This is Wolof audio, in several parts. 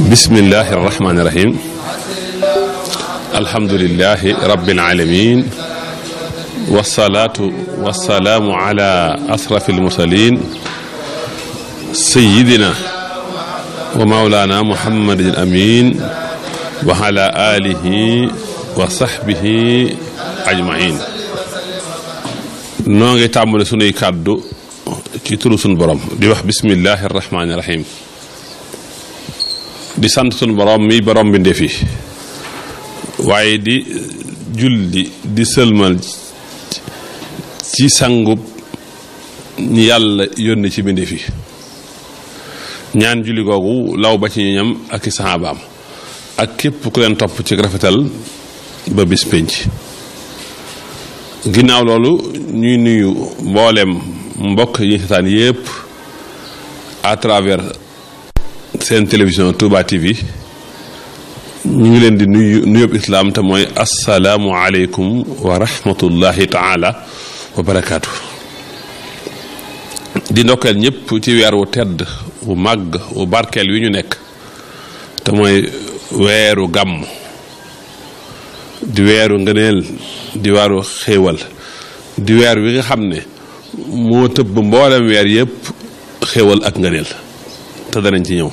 bismillahi irrahmani irrahim alhamdulilahi rabbil alamin wasalaatu wasalaamu ala asrafi almursalin sayidina wa maulana muhammadin amin wa ala alihi wa sahbihi ajmain noo ngi tàmbale sunuy kàddu ci turu sunu borom di wax bismillahi irrahmani irrahim di sant sunu borom mi borom bi ndefi waaye di julli di sëlmal ci sangub ñi yàlla yónni ci bindi fi ñaan julli googu law ba ci ñoñam ak i saxaabaam ak képp ku leen topp ci rafetal ba bis pénc ginnaaw loolu ñuy nuyu mboolem mbokk yi ñu seetaan yépp à travers seen télévision Touba TV ñu ngi leen di nuyu nuyób islaam te mooy asalaamu aleykum wa rahmatullahi taala wa barakaatu di ndokkeel ñëpp ci weer wu tedd wu màgg wu barkeel wi ñu nekk te mooy weeru gàmm di weeru ngëneel di weeru xéewal di weer wi nga xam ne moo tëbb mboolem weer yëpp xéewal ak ngëneel te danañ ci ñëw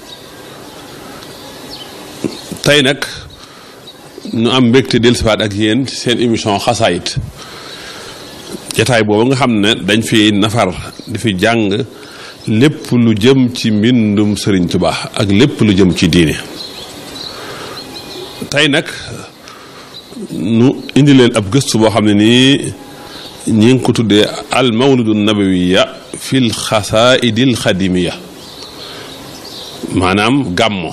tey nag ñu am mbégte dellusiwaat ak yéen seen émission xasaayit jataay boobu nga xam ne dañ fi nafar di fi jàng lépp lu jëm ci mbindum Sëriñ Tuubaa ak lépp lu jëm ci diine tey nag nu indi leen ab gëstu boo xam ne nii ñi ngi ko tuddee al mawlidu nabawiya fil xasaidil xadimiya maanaam gàmmo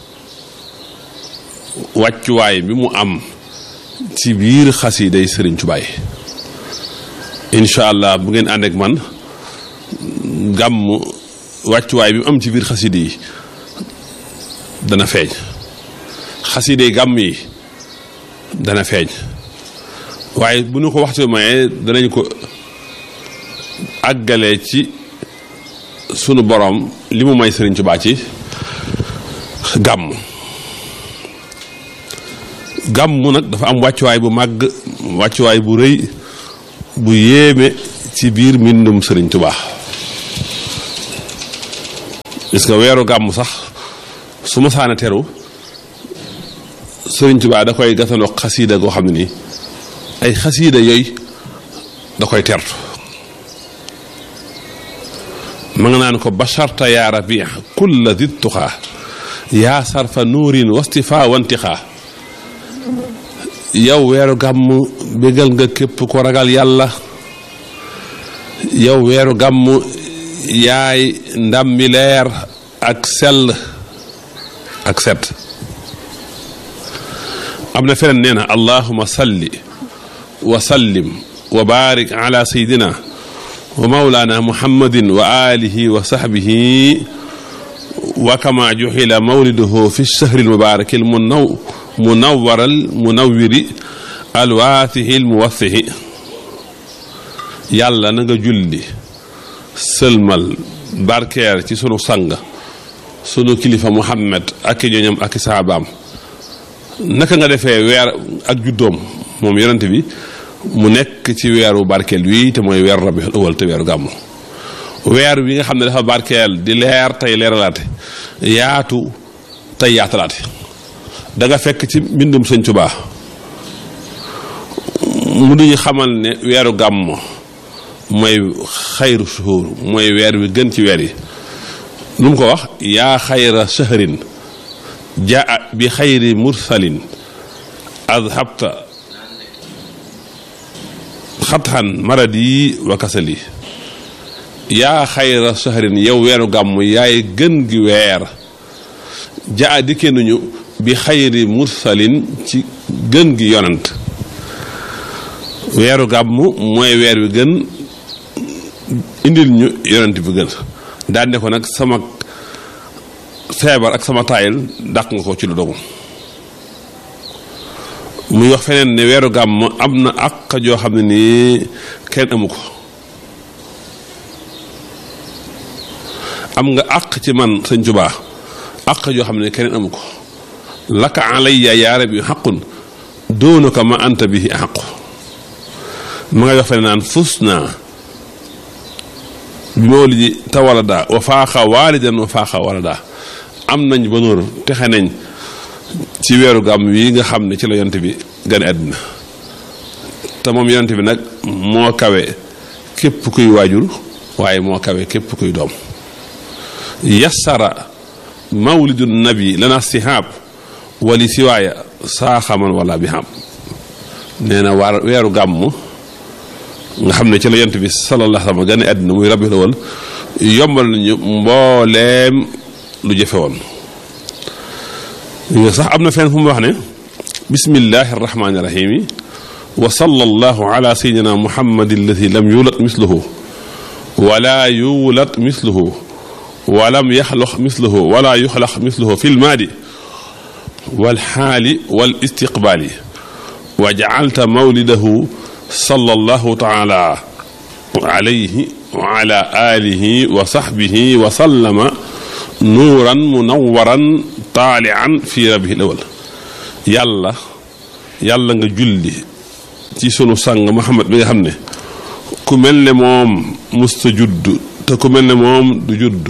wàccuwaay bi mu am ci biir xasiiday Sëriñ Tuubaa yi incha allah bu ngeen ànd ak man gàmm wàccuwaay bi mu am ci biir xasiida yi dana feeñ xasiiday gàmm yi dana feeñ waaye bu ñu ko waxtu mayee danañ ko àggale ci sunu borom li mu may Sëriñ Tuubaa ci gàmm gàmm nag dafa am wàccuwaay bu màgg wàccuwaay bu rëy bu yéeme ci biir mbindum Sëriñ Tuubaa parce que weeru gàmm sax su ma saana teru Sëriñ Tuubaa da koy gatanoo xasiida goo xam ne nii ay xasiida yooyu da koy tertu ma nga naan ko basharta yaa rabia kulla di tuxaa yaa sarfa nuurin wastifaa wantixaa yow weeru gàmm bégal nga képp ko ragal yàlla yow weeru gàmm yaay ndammi leer ak sell ak set am na feneen nee na allahuma salli wa sallim wa barik ala sayidina wa maulana muhammadin wa alihi wa sahbihi wa kama juxila mawliduhu fi lchahri almubaraki almunaw munawwaral munawwiri alwaatihi almuwassihi yàlla na nga julli sëlmal barkeer ci sunu sang sunu kilifa muhammad ak i ñoñam ak i saabaam naka nga defee weer ak juddoom moom yonent bi mu nekk ci weeru barkeel wi te mooy weeru rabiul awal te weeru gàmmu weer wi nga xam ne dafa barkeel di leer tey leeralaate yaatu tey yaatalaate da nga fekk ci mbindum Sëñ Tuubaa mu duñu xamal ne weeru gàmmu mooy xayru suhuur mooy weer wi gën ci weer yi lu mu ko wax yaa xayra shahrin jaa bi xayri mursalin adhabta xatxan maradi wa kasali yaa xayra shahrin yow weeru gàmm yaay gën gi weer jaa dikkee nañu bi xayri mursalin ci gën gi yonant weeru gàmm mooy weer wi gën indil ñu yonent bi gën daan ne ko nag sama feebar ak sama taayil dàq nga ko ci lu dogu muy wax feneen ne weeru gàmm am na àq joo xam ne nii kenn amu ko am nga àq ci man sëñ Tuubaa àq joo xam ne keneen amu ko laka alayya yaa rabbi xaqun doonu ko ma anta bihi xaqu ma ngay wax fene naan fus naa bi mawlidi tawalada wa faaxa waalidan wa faaxa walada am nañ ba nóor texe nañ ci weeru gàmm wi nga xam ne ci la yonte bi gane àddina te moom yonte bi nag moo kawe képp kuy waajur waaye moo kawe képp kuy doom yassara mawlidu nabi lana sihaab wali siwaaya saaxaman wala bi xam nee na waar weeru gàmm nga xam ne ci la yonte bi sallallahu alayhi wa sallam gane àddina muy rabi lawal yombal nañu mbooleem lu jëfe woon sax am na fenn fu mu wax ne bismillahi arrahmani irrahimi wa sallallahu ala sayidina muhammadi alladi lam yulat misluhu wala yulat misluhu walam yaxlox misluhu wala yuxlax misluhu fi lmaadi walxaali wal istiqbaali wa jacalta mawlidahu sallallahu taala alayhi wa ala alihi wa saxbihi wa sallama nuuran munawaran taalian fi rabihi lawal yàlla yàlla nga julli ci sunu sang Muhammad bi nga xam ne ku mel ne moom musta judd te ku mel ne moom du judd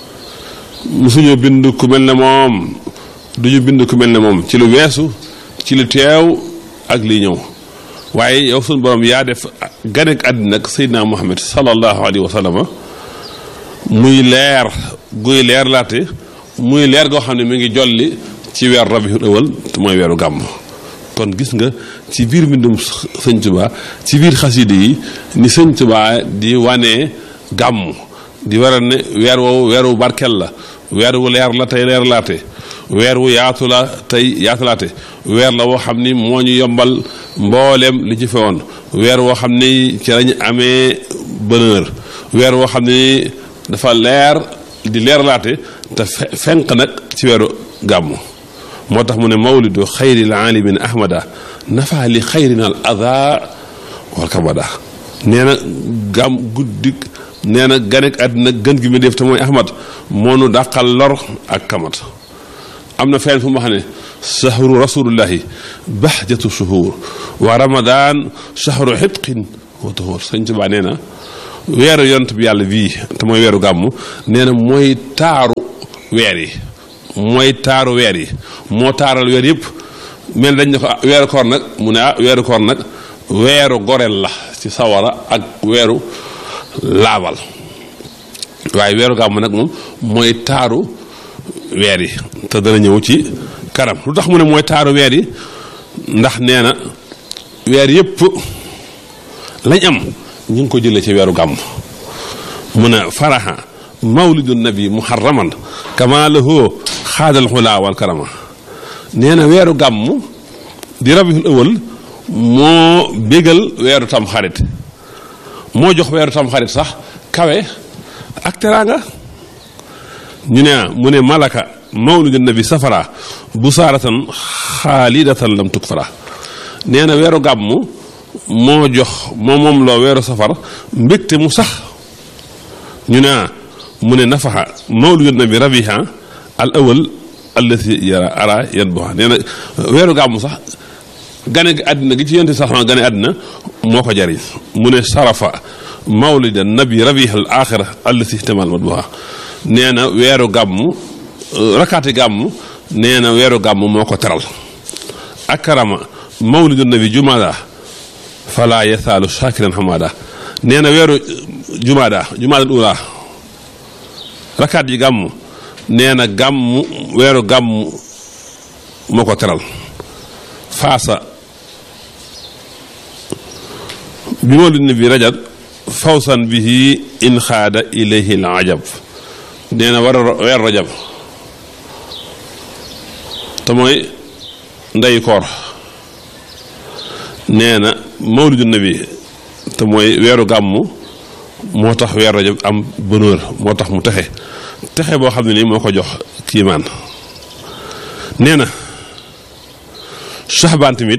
musuñu bind ku mel ne moom duñu bind ku mel ne moom ci lu weesu ci lu teew ak li ñëw waaye yow sunu borom yaa def ganek àddina ak Seydina Muhammad sallallahu alayhi wa sallam muy leer guy leer laate muy leer goo xam ne mi ngi jolli ci weer rabiul awal te mooy weeru gàmm kon gis nga ci biir mbindum sëñ Tuba ci biir xaside yi ni sëñ Tuba di wane gàmm di waral ne weer woowu weer wu barkel la weer wu leer la tey leer laate weer wu yaatu la tey yaatulaate weer la woo xam ni moo ñu yombal mbooleem li ci fewoon weer woo xam ni ci lañu amee bonheur weer woo xam ni dafa leer di leerlaate te fenq nag ci weeru gàmmu moo tax mu ne mawlidu xayril aalimin ahmada nafa li xayrina al ada wal kabada nee na gàmm guddik nee na ganek àddina gën gi mu def te mooy ahmad moo nu dàqal lor ak kamat am na fenn fu mu wax ne sahru rasulullahi bahjatu shuhur wa ramadan sahru xitqin wa tuhur sëñ Tuubaa nee na weeru yont bi yàlla bii te mooy weeru gàmmu nee na mooy taaru weer yi mooy taaru weer yi moo taaral weer yëpp mel dañ ne ko weeru koor nag mu ne ah weeru koor nag weeru goreel la ci sawara ak weeru laabal waaye weeru gàmmu nag moom mooy taaru weer yi te dana ñëw ci kanam lu tax mu ne mooy taaru weer yi ndax nee na weer yëpp lañ am ñu ngi ko jëlee ci weeru gàmm mu ne faraha mawlidu nabi muharraman kama lahu xaadal xulaa wal karama nee na weeru gàmm di rabiul awal moo bégal weeru tam xarit moo jox weeru tam xarit sax kawe ak teraanga ñu ne mu ne malaka mawlidu nabi safara bu saaratan xaalidatan lam tukfara nee na weeru gàmm moo jox moo moom loo weeru safar mbégte mu sax ñu ne mu ne nafaxa mawlidu nabi rabiha al awal allati yara ara yan boxa nee na weeru gàmmu sax gane àddina gi ci yonte sax gane àddina moo ko jariñ mu ne sarafa mawlida nabi rabiha al axira allati ihtamal mat boxa nee na weeru gàmmu rakaati gàmmu nee na weeru gàmmu moo ko teral akarama mawlidu nabi jumada fala yasaalu shakiran hamada nee na weeru jumaada jumaada ula rakaat yi gàmm nee na gàmm weeru gàmm moo ko teral faasa bi mawlid nabi rajab fawsan bihi in xaada ilayhi al ajab nee na war weer rajab te mooy ndey koor nee na mawlidu nabi te mooy weeru gàmmu moo tax weer rajab am bonheur moo tax mu texe texe boo xam ne nii moo ko jox kiimaan nee na saxbaan tamit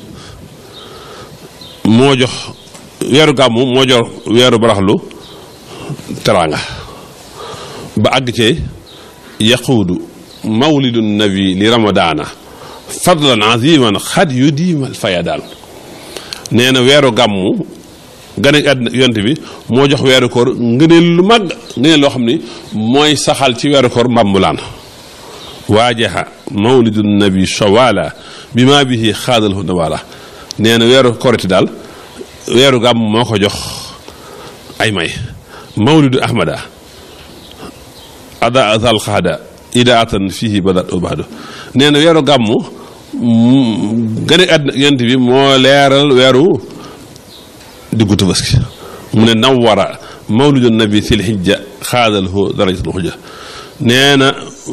moo jox weeru gàmmu moo jox weeru baraxlu teraanga ba àgg cee yaquudu mawlidu nabi li ramadaana fadlan aziman xad yu diimal fayadaan nee na weeru gàmmu gane àddina yonte bi moo jox weeru koor ngëneel lu mag ngëneel loo xam ni mooy saxal ci weeru koor mbambulaan waajaha mawlidu nabi shawala bi maa bihi xaadal hu nawala nee na weeru koriti daal weeru gàmm moo ko jox ay may mawlidu ahmada ada azal xaada idaatan fihi badat ubadu nee na weeru gàmm gane àddina yonte bi moo leeral weeru diggu tabaski mu ne nawara mawlidu nabi sil xijja xaadal hu darajatul xujja nee na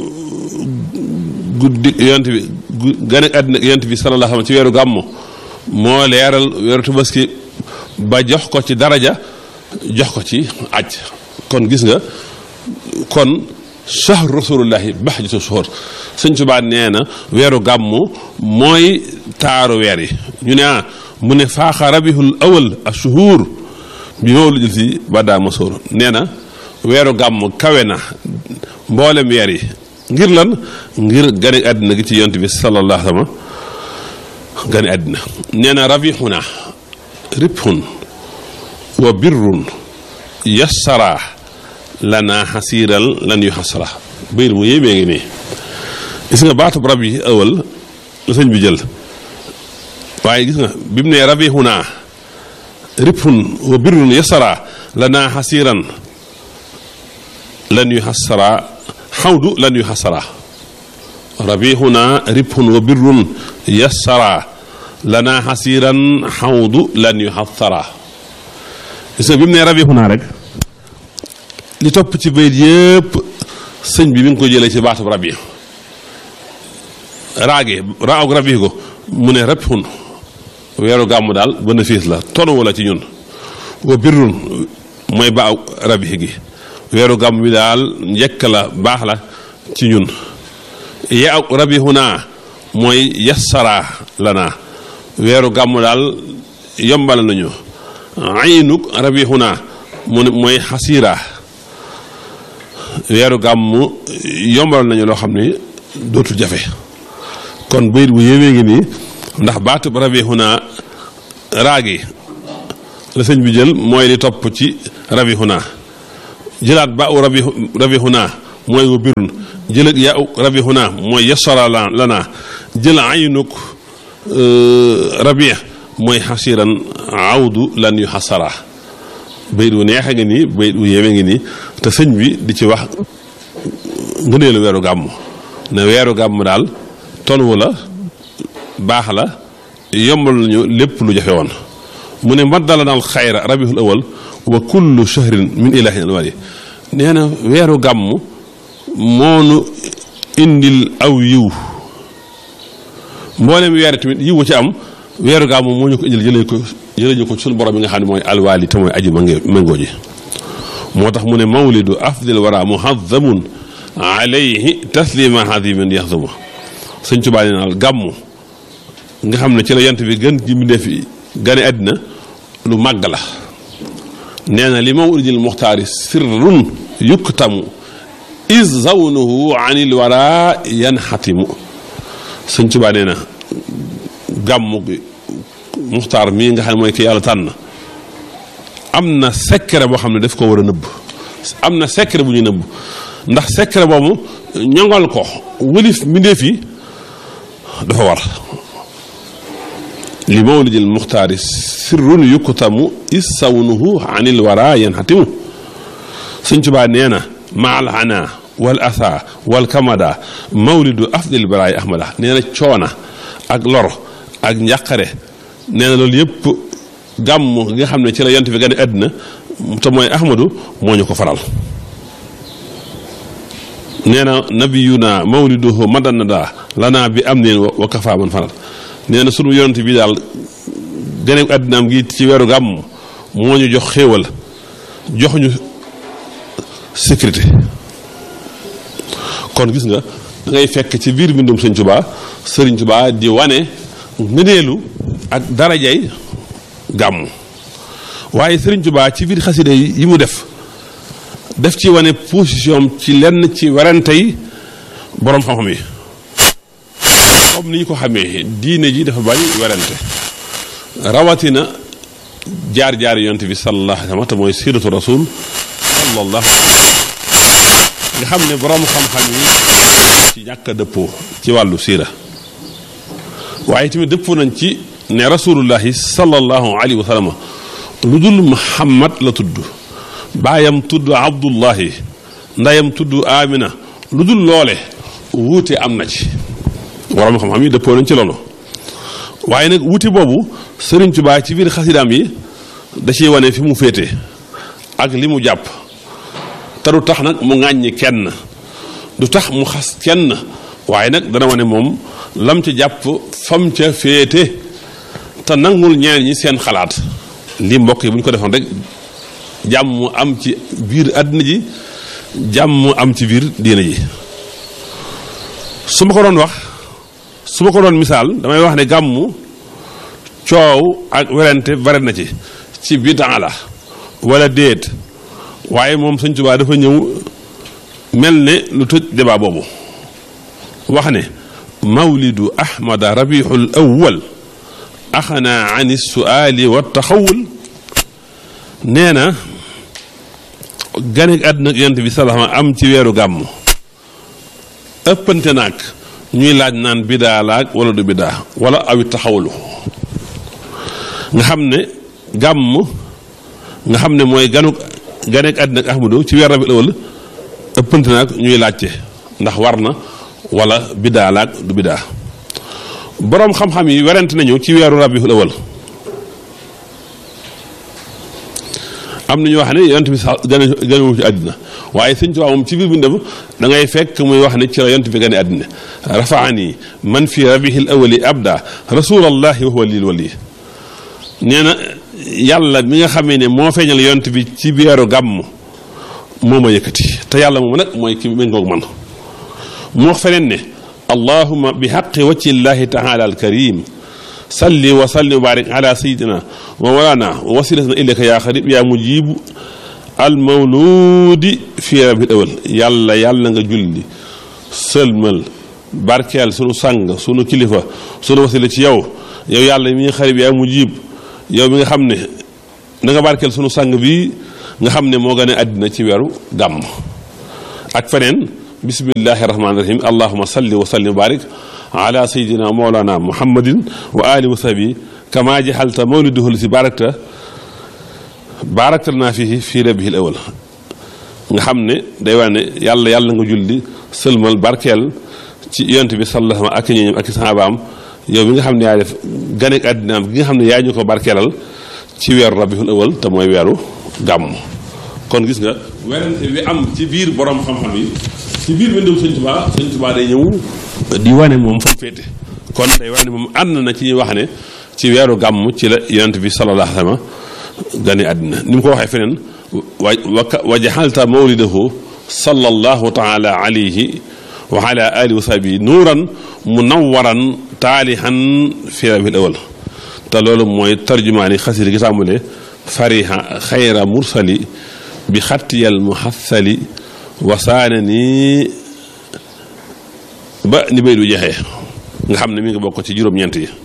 guddi yonte bi gane àddina yonte bi sallallahu alayhi wa sallam ci weeru gàmmu moo leeral weeru tabaski ba jox ko ci daraja jox ko ci aj kon gis nga kon shahru rasulullahi bahjatu shuhur sëñ Tuubaa nee na weeru gàmmu mooy taaru weer yi ñu ne ah mu ne faaxa rabihul awal ashuhur bi mawlidil si badaa masoor nee na weeru gàmmu kawe na mboolem weer yi ngir lan ngir gane àddina gi ci yonent bi sallallahu alayhi wa sallam gane àddina nee na rabixuna ribxun wa birrun yassara lana xasiiral lan yu xasara bayit bu yéemee ngi nii gis nga baatub rab yi ëwal la sëñ bi jël waaye gis nga bi mu nee rabixuna ribxun wa birrun yassara lana xasiiran lan yu xasara xawdu lan yu xasara rabixuna ribxun wa birrun yassara lana xasiiran xawdu lan yu xasara gis nga bi mu nee rabixuna rek li topp ci bayit yëpp sëñ bi mi ngi ko jëlee ci baatub rabi raage raag rabi ko mu ne rabixun weeru gàmmu daal bénéfice la tonu wala ci ñun wa birrun mooy baaw rabi gi weeru gàmm bi daal njëkk la baax la ci ñun ya rabihuna mooy yassara lana weeru gàmm daal yombal nañu aynuk rabihuna mu ne mooy xasiira weeru gàmm yombal nañu loo xam ne dootul jafe kon bayit bu yéwee ngi nii ndax baatub rabihuna raagi la sëñ bi jël mooy li topp ci rabihuna jëlaat ba u rabi rabihuna mooy wa birun jëlat yaa u rabihuna mooy yasara lana jël aynuk rabia mooy xasiran awdu lan yu xasara bayit wu neex a ngi nii bayit wu yéeme ngi nii te sëñ bi di ci wax ngëneelu weeru gàmm ne weeru gàmm daal tolwu la baax la yombal nañu lépp lu jafe woon mu ne maddala naal xayra rabihul awal wa kullu shahrin min ilahin alwali nee na weeru gàmm moonu indil aw yiw mboolem weer tamit yiw wa ci am weeru gàmm moo ñu ko indil jëlee ko jëlee ñu ko suñu borom yi nga xam ne mooy alwaali te mooy aji mange méngoo ji moo tax mu ne mawlidu afdil wara muhazamun alayhi taslima hadiman yaxzuma sëñ Tuubaa nee naal gàmm nga xam ne ci la yant bi gën ji mbindéef yi gane àddina lu màgg la nee na li mawlidil muxtaari sirrun yuktamu is zawnuhu anil wara yanxatimu sëñ Tuubaa nee na gàmmu gi muxtaar mii nga xam ne mooy ki yàlla tànn am na secret boo xam ne daf ko war a nëbb am na secret bu ñu nëbb ndax secret boobu ñoŋal ko wëlif mbindéef yi dafa war li mawlidil muxtaari sirrun yukkutamu is sawnuhu anil wara yanxatimu sëñ Tuubaa nee na maal ana wal asa wal kamada mawlidu afdil baraay ahmada nee na coona ak lor ak njàqare nee na loolu yëpp gàmm nga xam ne ci la yant fi gane àddina te mooy ahmadu moo ñu ko faral nee na nabiyuna mawliduhu madanada lana bi am neen wa kafa man faral nee na sunu yonent bi daal gane àddinaam gi ci weeru gàmm moo ñu jox xéewal jox ñu sécurité kon gis nga da ngay fekk ci biir mbindum sëñ Tuubaa sëriñ Tuubaa di wane ngëneelu ak darajay gàmm waaye sëriñ Tuubaa ci biir xasida yi mu def def ci wane position ci lenn ci werante yi boroom xam-xam yi comme ni ñu ko xamee diine ji dafa bari werante rawatina jaar-jaar yonent bi sallallahu alayhi wa sallam te mooy siiratu rasul sallallahu nga xam ne boroom xam-xam yi ci ñàkk a dëppoo ci wàllu siira waaye tamit dëppoo nañ ci ne rasulullahi sallallahu alayhi wa sallam lu dul muhammad la tudd baayam tudd abdullahi ndayam tudd amina lu dul loole wuute am na ci waroom xam-xam yi dëppoo nañ ci loolu waaye nag wuute boobu Sëriñ Tuubaa ci biir xasidaam yi da ciy wane fi mu féete ak li mu jàpp te du tax nag mu ŋàññi kenn du tax mu xas kenn waaye nag dana wane moom lam ca jàpp fam ca féete te nangul ñeneen ñi seen xalaat lii mbokk yi bu ñu ko defoon rek jàmm am ci biir àddina ji jàmm am ci biir diina ji su ma ko doon wax su ma ko doon misaal damay wax ne gàmmu coow ak werante bare na ci ci bidaa la wala déet waaye moom Sëñ Tuubaa dafa ñëw mel ne lu tëj débat boobu wax ne mawlidu ahmada rabiul awwal axana an suali wa taxawul nee na ganek àddina yonent bi salaama am ci weeru gàmm ëppante naag ñuy laaj naan bidaa laag wala du bidaa wala awi taxawlu nga xam ne gàmm nga xam ne mooy ganu ganek àddina ak ahmadu ci weer rabi awal ëppante naag ñuy laajte ndax war na wala bidaa laag du bidaa boroom xam-xam yi werante nañu ci weeru rabiul awal am na ñu wax ne yonent bi sax gane ganewu ci àddina waaye sëñ Tuubaa moom ci biir bindam da ngay fekk muy wax ne ci la yonent bi gane àddina rafaani man fi rabihil awali abda rasulallahi wa huwa lil wali nee na yàlla mi nga xamee ne moo feeñal yonent bi ci weeru gàmm moo ma yëkkati te yàlla moom nag mooy ki méngoog man mu wax feneen ne allahuma bi xaqi wacci llahi taala al karim salli wa salli wa barik ala sayidina wa walana wa wasilatana ilayka yaa xarib yaa mujibu al mawludi fi rabil awal yàlla yàlla nga julli sëlmal barkeel sunu sang sunu kilifa sunu wasila ci yow yow yàlla mi nga xarib yaa mujib yow mi nga xam ne da nga barkeel sunu sang bi nga xam ne moo gën a àddina ci weeru gàmm ak feneen bismillahi rahmaani rahim allahuma salli wa salli wa barik ala sayidina mawlana muhammadin wa ali wa sahbi kama jaxalta mawliduhu si barakta barakta naa fii fii rabihil awal nga xam ne day wax ne yàlla yàlla nga julli sëlmal barkeel ci yonent bi sallallahu ak ñooñam ak sahabaam yow mi nga xam ne yaa def ganek àddinaam gi nga xam ne yaa ñu ko barkeelal ci weeru rabihul awal te mooy weeru gàmm kon gis nga werante bi am ci biir borom xam-xam yi ci biir bindum sëñ Tuubaa sëñ Tuubaa day ñëw di wane moom fa mu féete kon day wane moom ànd na ci ñuy wax ne ci weeru gàmm ci la yonent bi sallallahu alayhi wa sallam gane àddina ni mu ko waxee feneen wa wa jaxalta mawlidahu sallallahu taala alayhi wa ala alihi wa sahbihi nuuran munawwaran taalihan fi rabil awal te loolu mooy tarjumaani xasida gi tàmbalee fariha xayra mursali bi xattiyal muhassali wasaane ni ba ni bay du jeexee nga xam ne mi ngi bokk ci juróom-ñeent yi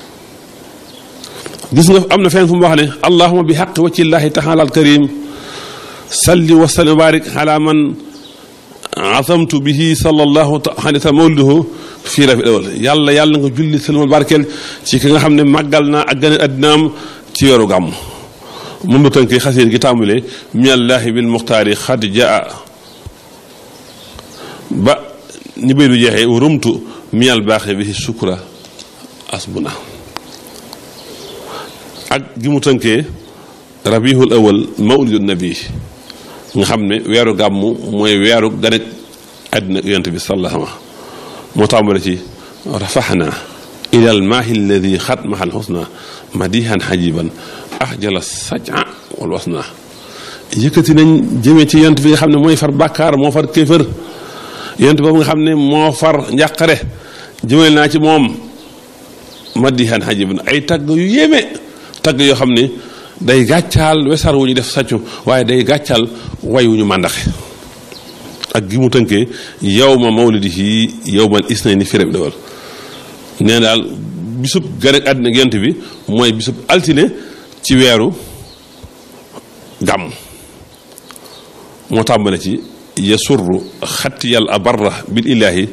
gis nga am na fenn fu mu wax ne allahuma bi xaq waccillahi taala al karim salli wa sallim wa barik ala man azamtu bihi sallallahu alayhi wa sallam mawliduhu fii rafi awal yàlla yàlla nga julli salmal barkeel ci ki nga xam ne màggal naa ak gane addinaam ci weeru gàmm mun ba tënk xasiir gi tàmbalee minallahi bil muxtaari xad jaa ba ni bay du jeexee rumtu minal baaxe bi sukra asbuna ak gi mu tënkee rabihul awal mawlidu nabi nga xam ne weeru gàmmu mooy weeru ganek àddina yonent bi sallallahu alayhi moo tàmbale ci rafaxna ila al maahi alladi xat mahal xusna madihan xajiban ahjala saja wal wasna yëkkati nañ jëmee ci yonent bi nga xam ne mooy far bàkkaar moo far kéefër yonent boobu nga xam ne moo far njàqare jëmale naa ci moom madihan xajiban ay tagg yu yéeme tagg yoo xam ne day gàccaal wesar wu ñu def sàccu waaye day gàccaal way wu ñu màndaxe ak gi mu tënkee yow ma mawlidihi yow mal isnayni fi rabi dawal nee daal bisub gane àddina yonent bi mooy bisub altine ci weeru gàmm moo tàmbale ci yasurru xattiyal abarra bil ilaahi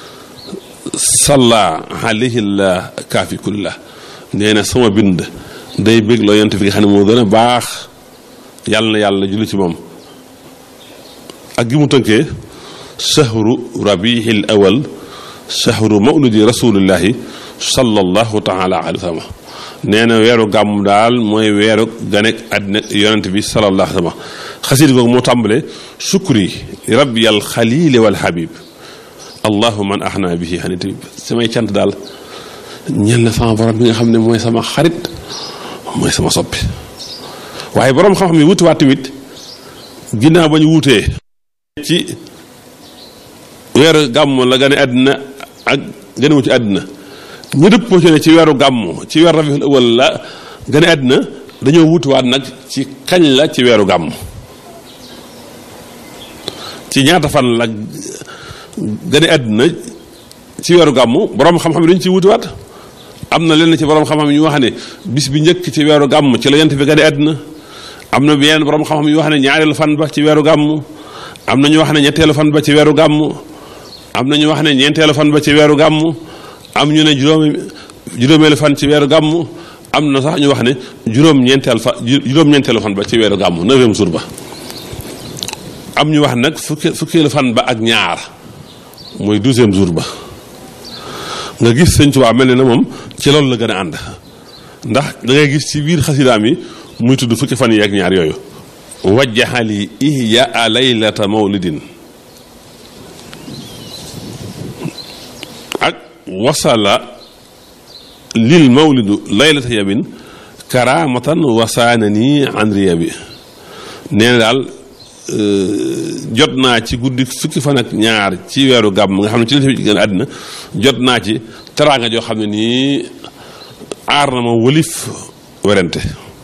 salla alayhi la kaafi kullah nee na sama bind day bëgg loo yonent bi nga xam ne moo gën a baax yàlla na yàlla julli ci moom ak gi mu tënkee shahru rabihil awal shahru mawludi rasulillahi sallallahu taala alayhi wa sallam nee na weeru gàmm daal mooy weeru ganek àddina yonent bi sallallahu alayhi wa sallam xasiid googu moo tàmbale shukri rabbi al xalili wal habib allahu man ahna bihi xanit samay cant daal ñel na sama borom bi nga xam ne mooy sama xarit mooy sama soppi waaye borom xam-xam yi wutiwaat tamit ginnaaw ba ñu wutee ci weeru gàmm la gane àddina ak ganewu ci àddina ñu dëppoo ci ne ci weeru gàmm ci weeru rabiul awal la gane àddina dañoo wutiwaat nag ci kañ la ci weeru gàmm ci ñaata fan la gane àddina ci weeru gàmm borom xam-xam yi dañu ciy wutiwaat am na lenn ci borom xam-xam yu wax ne bis bi njëkk ci weeru gàmm ci la yent bi gane àddina am na yenn borom xam-xam yu wax ne ñaareelu fan ba ci weeru gàmm am na ñu wax ne ñetteelu fan ba ci weeru gàmm am na ñu wax ne ñeenteelu fan ba ci weeru gàmm am ñu ne juróomi juróomeelu fan ci weeru gàmm am na sax ñu wax ne juróom-ñeenteel fa juróom-ñeenteelu fan ba ci weeru gàmm neuvième jour ba am ñu wax nag fukki fukkeelu fan ba ak ñaar mooy douzième jour ba nga gis sëñ Tuubaa mel ne na moom ci loolu la gën a ànd ndax da ngay gis ci biir xasidaam yi muy tudd fukki fan yi ak ñaar yooyu wajjaxali ihyaa laylata mawlidin ak wasala lil mawlidu laylata yabin karamatan wasaana nii an riya bi nee na daal jot naa ci guddi fukki fan ak ñaar ci weeru gàmm nga xam ne ci la gën a àddina jot naa ci teraanga joo xam ne nii aar na ma wëlif werante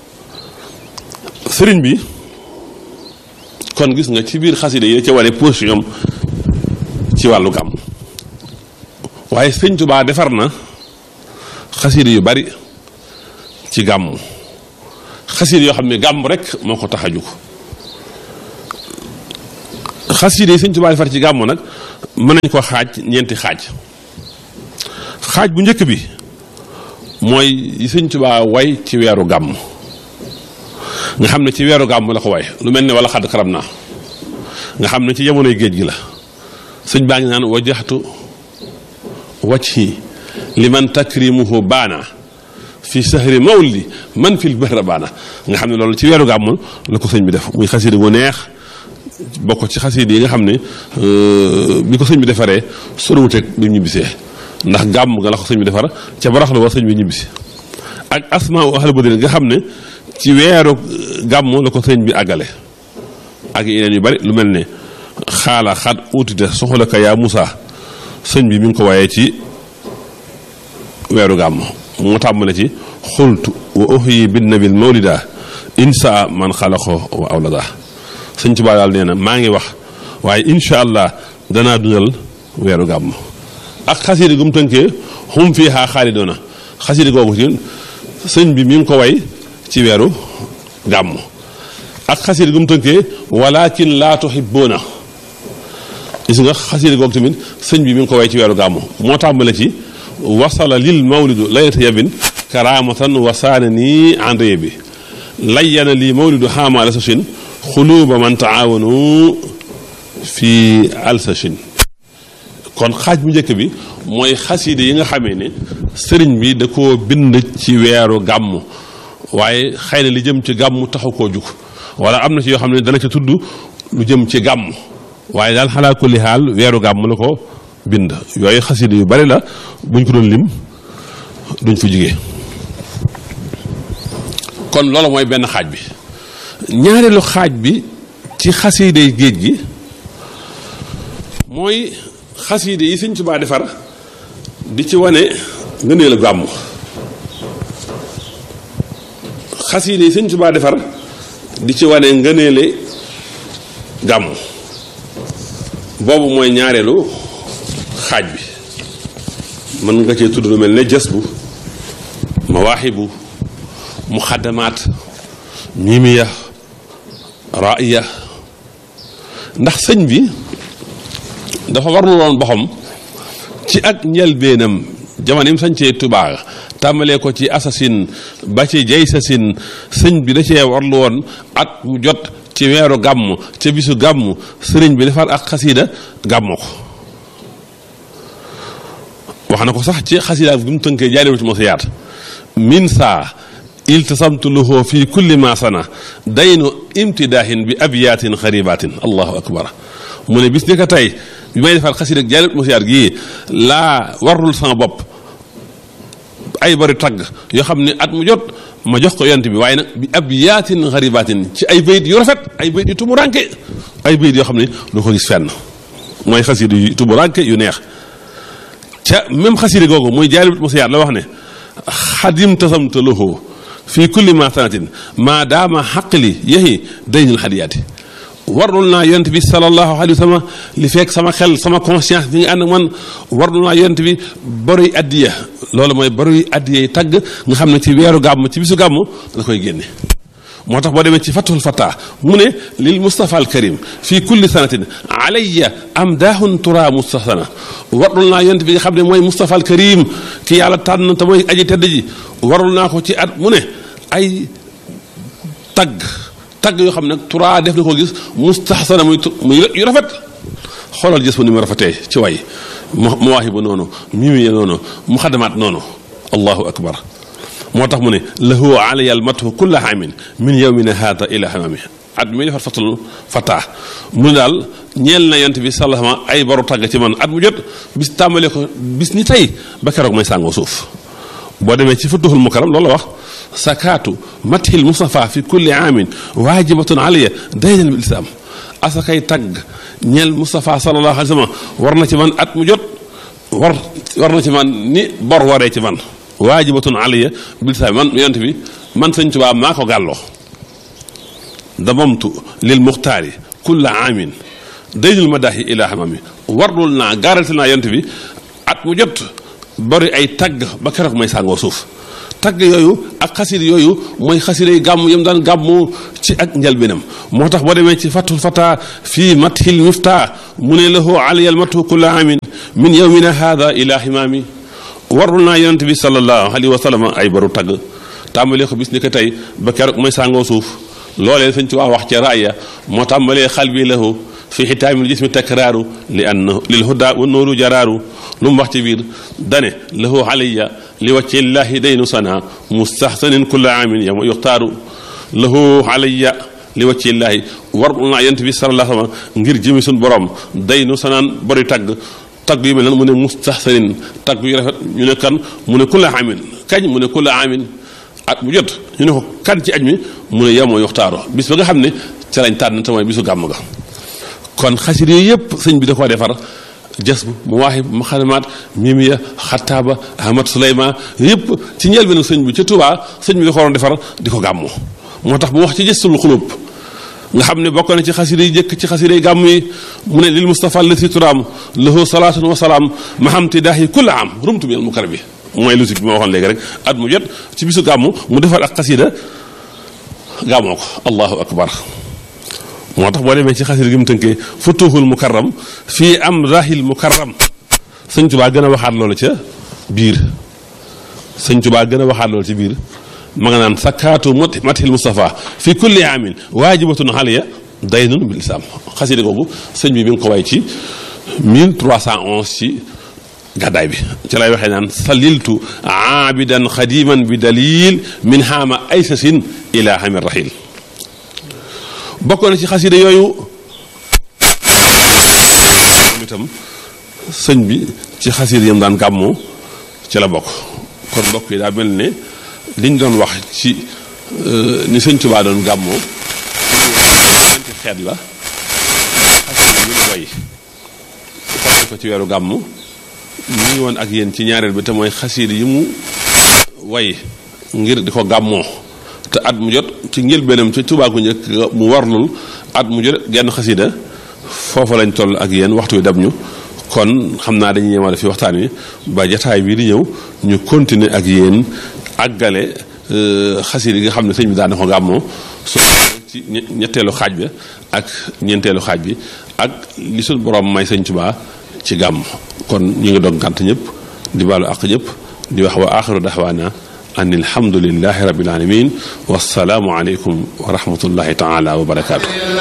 sëriñ bi kon gis nga ci biir xasida yi ca wane position ci wàllu gàmm waaye sëñ Tuubaa defar na xasida yu bari ci gàmm xasida yoo xam ne gàmm rek moo ko tax a jóg xasida yi sëñ Tuubaa defar ci gàmm nag mën nañ ko xaaj ñeenti xaaj xaaj bu njëkk bi mooy yi sëñ Tuubaa way ci weeru gàmm nga xam ne ci weeru gàmm la ko way lu mel ne wala xadd karam naa nga xam ne ci jamonoy géej gi la sëñ baa ngi naan wajaxtu wajhi liman takrimuhu baana fi sahri mawlidi man fil bahra baana nga xam ne loolu ci weeru gàmm la ko sëñ bi def muy xasida gu neex bokk ci xasida yi nga xam ne bi ko sëñ bi defaree soriwuteeg bi mu ñibbisee ndax gàmm nga la ko sëñ bi defar ca barax la war sëñ bi ñibbisi ak asmaa u ahli badrin nga xam ne ci weeru gàmm la ko sëñ bi àggale ak yeneen yu bari lu mel ne xaala xaat uutite soxla ka yaa Musaa sëñ bi mi ngi ko waaye ci weeru gàmm moo tàmbale ci xultu wa uhyi bin nabil mawlida insa man xalaqo wa awlada sëñ Tuubaa daal nee na maa ngi wax waaye incha allah danaa dundal weeru gàmm ak xasida gum tënkee xum fii xaa xaalidoona xasida googu ci sëñ bi mi ngi ko way ci weeru gàmm ak xasida gum tënkee walakin laa tuhibbuuna gis nga xasida googu tamit sëñ bi mi ngi ko way ci weeru gàmm moo tàmbale ci wasala lil mawlidu laylata yabin karamatan wasaane nii andre bi layyana lii mawlidu xaamaala sachin xuluuba man taawanu fi alsachin kon xaaj bu njëkk bi mooy xasida yi nga xamee ne sëriñ bi da koo bind ci weeru gàmm waaye xëy na li jëm ci gàmm taxu koo jug wala am na ci yoo xam ne dana ca tudd lu jëm ci gàmm waaye daal xalaa kulli xaal weeru gàmm la ko bind yooyu xasida yu bari la buñ ko doon lim duñ fa jugee kon loolu mooy benn xaaj bi ñaareelu xaaj bi ci xasiiday géej gi mooy xasiide yi Sëñ Tuubaa defar di ci wane ngëneelu gàmm xasiide yi Sëñ Tuubaa defar di ci wane ngëneele gàmm boobu mooy ñaareelu xaaj bi mën nga cee tudd lu mel ne jës bu mawaaxibu muxaddamaat mimiya raaya ndax sëñ bi dafa warlu woon boxam ci ak njëlbeenam jamono yi mu sañcee Tuubaa tàmbalee ko ci assasine ba ci jay sasin sëñ bi da cee warlu woon at mu jot ci weeru gàmm ca bisu gàmm sëriñ bi defar ak xasiida gàmmoo ko wax na ko sax ci xasiida bi mu tënkee jaaree ci mos yaat min saa iltasamtu lahu fi kulli ma sana daynu imtidaahin bi abiyaatin xaribatin allahu akbar mu ne bis ni ko tey bi may defar xasiida jaaree mos yaat gii laa warul sama bopp ay bari tagg yoo xam ne at mu jot ma jox ko yont bi waaye nag bi abiyaatin xaribatin ci ay bayit yu rafet ay bayit yu tumuranke ay bayit yoo xam ne du ko gis fenn mooy xasiida yu tumuranke yu neex ca même xasida googu muy jaalibut mosiyaat la wax ne xadim tasamta lahu fii kulli ma sanatin maa daama xaqli yehi daynul xadiyaati warlul naa yonent bi sallallahu alayhi wa sallam li fekk sama xel sama conscience bi nga ànd ak man warlul naa yonent bi baruy addiya loolu mooy baruy addiya yi tagg nga xam ne ci weeru gàmm ci bisu gàmm da koy génne moo tax boo demee ci fathul fata mu ne lil mustafa al karim fii kulli sanatin alayya am daahun tura mustahsana warul naa yonent bi nga xam ne mooy mustafa al karim ki yàlla tànn te mooy aji tedd ji warul naa ko ci at mu ne ay tagg tagg yoo xam ne tura def na ko gis mustahsana muy muy yu rafet xoolal gis ba ni mu rafetee ci way mawaahibu noonu mimiya noonu muxadamaat noonu allahu akbar moo tax mu ne lahu alaya almatu kulla amin min yowmina hada ila hamami at mi defar fatul fataa mu ne daal ñeel na yont bi sallama ay baru tàgg ci man at mu jot bis tàmbalee ko bis ni tey ba keroog may sàngoo suuf boo demee ci futuhul mukaram loolu la wax sakaatu mathil mustafa fi kulli amin waajibatun alaya daynal bil islam asakay tagg ñeel Moustapha sallallahu alayhi wa sallam war na ci man at mu jot war war na ci man ni bor waree ci man waajibatun aliya bil sa man yonent bi man sëñ Tuubaa maa ko gàlloo damamtu lil muxtaari kulla aamin daynul madaahi ila hamami warlul naa garanti naa yonent bi at mu jot bari ay tagg ba keroog may sàngoo suuf tagg yooyu ak xasida yooyu mooy xasida yi gàmm yam daan gàmmu ci ak njalbinam moo tax boo demee ci fatul fata fii mathil mifta mu ne lahu aliyal matu kulla amin min yawmina hada ila himaami warul naa yonent bi sallallahu alayhi wa sallam ay baru tagg tàmbalee ko bis ni ko tey ba keroog may sàngoo suuf loolee sëñ ci waa wax ca raaya moo tàmbalee xal bi lahu fi xitaamil jismi takraaru li anna lil huda wa nooru jaraaru lu mu wax ci biir dane lahu alayya li wacci llahi daynu sana mustahsanin kulla amin yama yuxtaaru lahu alayya li wacci llahi war naa yent bi sallallahu alayhi wa sallam ngir jëmi suñ borom daynu sanaan bari tagg tagg yu mel nan mu ne mustahsanin tagg yu rafet ñu ne kan mu ne kulla amin kañ mu ne kulla amin at mu jot ñu ne ko kan ci aj mi mu ne yama yuxtaaru bis ba nga xam ne ca lañ tànn te mooy bisu gàmm ga kon xasir yooyu yëpp sëñ bi da koo defar jas bu mu waaxib mu xadamaat mimiya xattaaba ahmad suleyman yëpp ci njël bi nag sëñ bi ca tubaa sëñ bi da ko waroon defar di ko gàmmu moo tax mu wax ci jëstul xulub nga xam ne bokk na ci xasida yi jëkk ci xasida yi gàmm yi mu ne lil mustafa lati turaam lahu salaatun wa salaam mahamti daahi kulla am rumtu minal mukar bi mooy lusik bi ma waxoon léegi rek at mu jot ci bisu gàmm mu defar ak xasida gàmmoo ko allahu akbar moo tax boo demee ci xasida gi mu tënkee futuhul mukarram fii am rahil mukarram sëñ tubaa gën a waxaat loolu ca biir sëñ tubaa gën a waxaat loolu ci biir ma nga naan sakkaatu matihil mustafa fi kulli amin waajibatun xaliya daynun bil islam xasida googu sëñ bi mi ngi ko way ci 1311 ci gàddaay bi ci lay waxee naan saliltu aabidan xadiman bi dalil min haama aysasin ila hamir rahil bokk na ci xasida yooyu moom itam sëñ bi ci xasida yam daan gàmmoo ci la bokk kon mbokk yi daa mel ne liñ doon wax ci ni sëñ Tuubaa doon gàmmoo ñeenti xeet la xasida yu mu way fàtte ko ci weeru gàmm ñu ngi woon ak yéen ci ñaareel bi te mooy xasida yi mu way ngir di ko gàmmoo te at mu jot ci njëlbeenam ca Tuubaa gu njëkk mu warlul at mu jot genn xasida foofa lañ toll ak yéen waxtu wi dab ñu kon xam naa dañuy yemale fi waxtaan wi ba jataay bii di ñëw ñu continuer ak yéen àggale xasida yi nga xam ne sëñ bi daan na ko gàmmoo su ci ñetteelu xaaj bi ak ñeenteelu xaaj bi ak li suñ borom may sëñ Tuubaa ci gàmm kon ñu ngi dog gànt ñëpp di baalu àq ñëpp di wax wa axiru daxwaana an alhamdulillahi rabbil alamin wassalaamu aleykum wa rahmatullahi taala wa barakaatu